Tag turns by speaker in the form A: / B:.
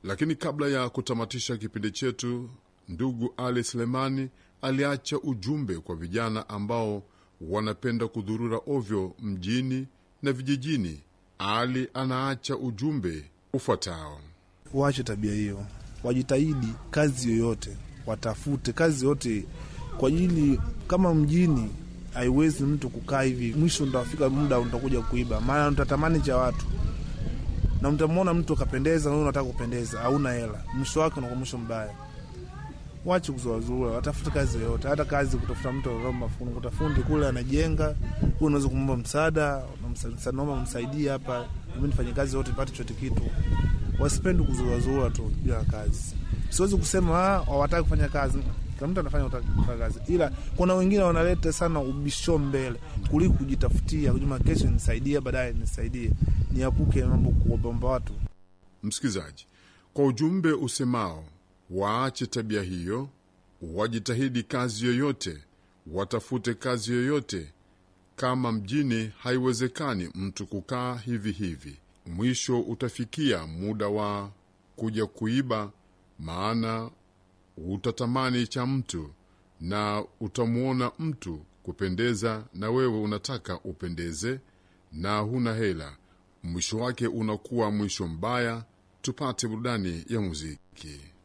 A: Lakini kabla ya kutamatisha kipindi chetu, ndugu Ali Selemani aliacha ujumbe kwa vijana ambao wanapenda kudhurura ovyo mjini na vijijini. Ali anaacha ujumbe ufuatao:
B: waache tabia hiyo, wajitahidi kazi yoyote, watafute kazi yote kwa ajili, kama mjini haiwezi mtu kukaa hivi, mwisho utafika muda utakuja kuiba, maana utatamani cha watu na mtamwona mtu akapendeza, na unataka kupendeza, hauna hela, mwisho wake unakuwa mwisho mbaya. Wache kuzoazurura, watafute kazi yoyote, hata kazi kutafuta mtu kuta fundi kule anajenga, huyu unaweza kumwomba msaada, naomba msaidie hapa, mi nifanye kazi yote nipate chote kitu. Wasipendi kuzurazurura tu bila kazi. Siwezi kusema hawataki kufanya kazi, kila mtu anafanya kufanya kazi, ila kuna wengine wanaleta sana ubisho mbele kuliko kujitafutia, kujuma kesho nisaidie, baadaye nisaidie, niapuke mambo kuwabomba watu.
A: Msikilizaji, kwa ujumbe usemao waache tabia hiyo, wajitahidi kazi yoyote, watafute kazi yoyote. Kama mjini haiwezekani mtu kukaa hivi hivi, mwisho utafikia muda wa kuja kuiba, maana utatamani cha mtu na utamwona mtu kupendeza, na wewe unataka upendeze na huna hela, mwisho wake unakuwa mwisho mbaya. Tupate burudani ya muziki.